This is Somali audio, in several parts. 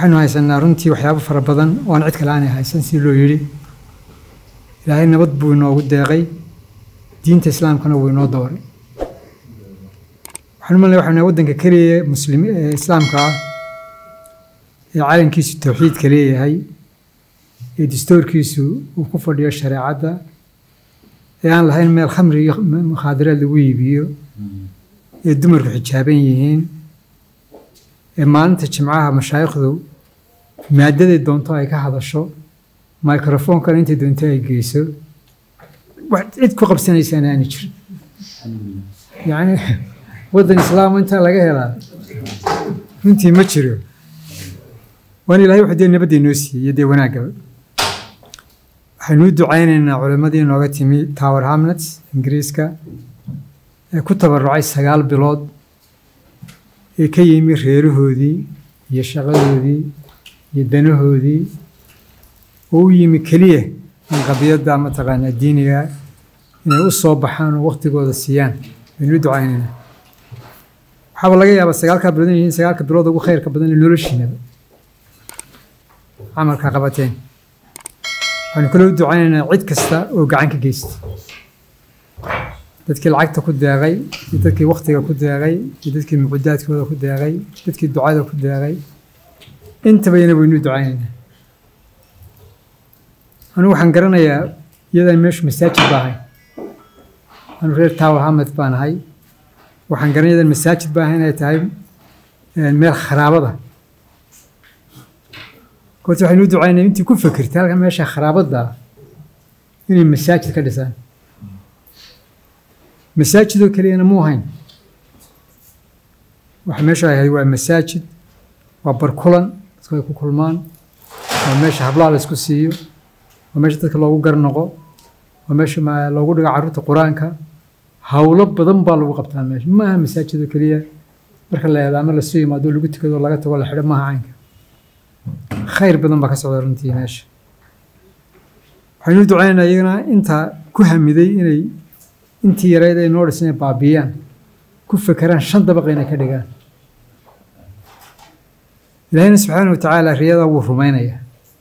waxaynu haysanaa runtii waxyaabo fara badan oo aan cid kale aanay haysan si loo yidhi ilaahay nabad buu inoogu deeqay diinta islaamkana wuu inoo dooray waxaan u malnaya waxaynu waddanka keliya muslimi ee islaamka ah ee calankiisu tawxiidka leeyahay ee dastuurkiisu uu ku fadhiyo shareecadda ee aan lahayn meel khamri iyo mukhaadaraad lagu iibiyo ee dumarku xijaaban yihiin ee maalinta jimcaha mashaayikhdu maadaday doonto ay ka hadasho microfonkana intay doonto ay geyso wax cid ku qabsanaysaan aani jirin yacni waddan islaam intaa laga helaa runtii ma jiro waana ilaahay wuxuu dee nabadda inoo siiyey iyo dee wanaaggaba waxaynu u ducaynaynaa culimmadii inooga timi tower hamlets ingiriiska ee ku tabarucay sagaal bilood ee ka yimi reerahoodii iyo shaqadoodii iyo danahoodii oo u yimi keliya in qadiyadda mataqaanaa diiniga inay u soo baxaan oo waktigooda siiyaan aynu u ducaynaynaa waxaaba laga yaabaa sagaalkaa bilood inay yihiin sagaalka bilood ugu khayrka badan ee noloshiinaba camalka qabateen waxaynu kaloo u ducaynaynaa cid kasta oo gacan ka geysta dadkii lacagta ku deeqay iyo dadkii waktiga ku deeqay iyo dadkii mucudaadkooda ku deeqay dadkii ducada ku deeqay intabayna waynu u ducaynaynaa anigu waxaan garanayaa iyadaan meeshu masaajid baahay anu reer tower hamed baan ahay waxaan garanaya iyadaan masaajid baahay inay tahay meel kharaabada goorta waxaynu u ducaynaya intii ku fikirtay halkan meesha kharaabadda inay masaajid ka dhisaan masaajidoo keliyana muu hayn waxa meesha ahayd waa masaajid waa barkulan dadku ay ku kulmaan waa meesha hablaha la isku siiyo waa meesha dadka loogu garnoqo waa meesha loogu dhigo carruurta qur-aanka howlo badan baa lagu qabtaa meesha ma aha masaajidoo keliya marka la eedaamo lasoo yimaado lagu tukado laga tago la xidho maaha caynka khayr badan baa ka socda runtii meesha waxaynu u ducaynaynaa iyagana intaa ku hamiday inay intii yareyd ay noo dhisan baabiyaan ku fekeraan shan dabaq inay ka dhigaan ilaahayna subxaana wa tacaala riyada wuu rumaynayaa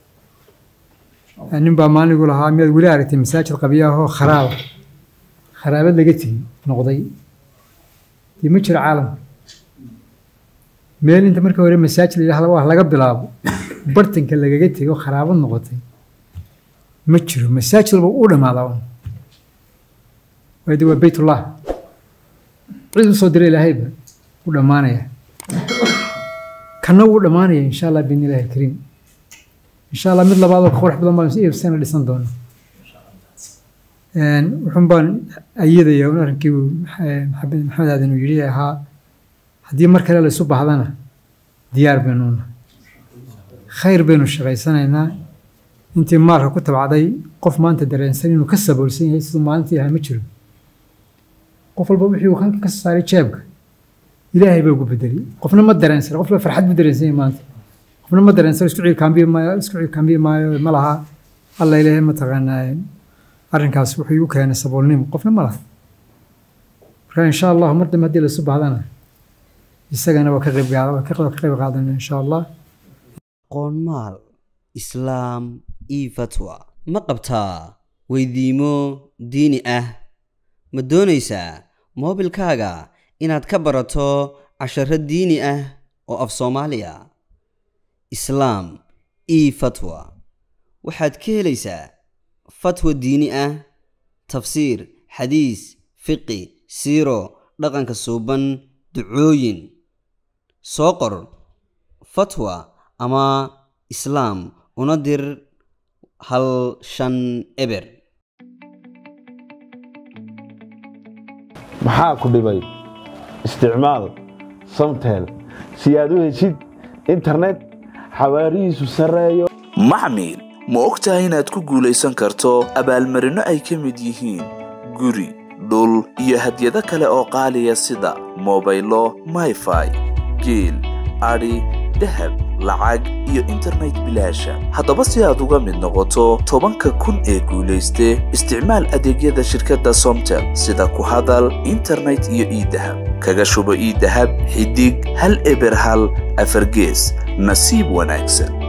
nin baa maaligu lahaa miyaad weli aragtay masaajid qabyaahoo kharaaba kharaabad laga tegi noqday dee ma jiro caalamka meel inta markii hore masaajid la yidhahda waa laga bilaabo bartanka lagaga tego kharaabad noqotay ma jiro masaajid walba u dhamaadaa un waayo de waa baytullah cid u soo dira ilaahayba u dhammaanaya kana wuu dhammaanaya insha allah biidni illahi alkariim insha allah mid labaad oo ka qurux badan baan sana dhisan doona wuxuun baan ayadaya un arrinkii maxamed aadan uu yidhi ahaa haddii mar kale la isu bahdana diyaar baynuuna khayr baynu shaqaysanaynaa intii maalka ku tabcday qof maanta dareensan inuu ka saboolsan yahay siduu maalintii ahaa ma jiro qof walba wixii uu ka soo saaray jeebka ilaahay baa ugu bedelay qofna ma dareensan qof farxad buu dareensan yahay maanta qofna ma dareensan isku ciilkaambiyi maayo isku ciilkaambiyi maayo ma laha alla ilaahay mataqaanaa arrinkaas wuxuu igu keenay saboolnimo qofna ma laha marka insha allahu mar dambe haddii laisu bahdana isagana waa ka qayb ka qayb qaadana insha allah qoonmaal islaam io fatwa ma qabtaa weydiimo diini ah ma doonaysaa moobilkaaga inaad ka barato casharo diini ah oo af soomaaliya islaam io fatwa waxaad ka helaysaa fatwa diini ah tafsiir xadiis fiqi siiro dhaqanka suuban ducooyin soo qor fatwa ama islaam una dir hal shan eber maxaa ku dhibay isticmaal samtel si aad u heshid internet xawaarihiisu sarreeyo maxmil ma og tahay inaad ku guulaysan karto abaalmarinno ay ka mid yihiin guri dhul iyo hadyado kale oo qaaliya sida mobaylo mayfai geel adhi dahab lacag iyo internet bilaasha haddaba si aad uga mid noqoto tobanka kun ee guulayste isticmaal adeegyada shirkadda somtel sida ku hadal internet iyo iidahab kaga shubo iidahab xidig hal eber hal afargees nasiib wanaagsan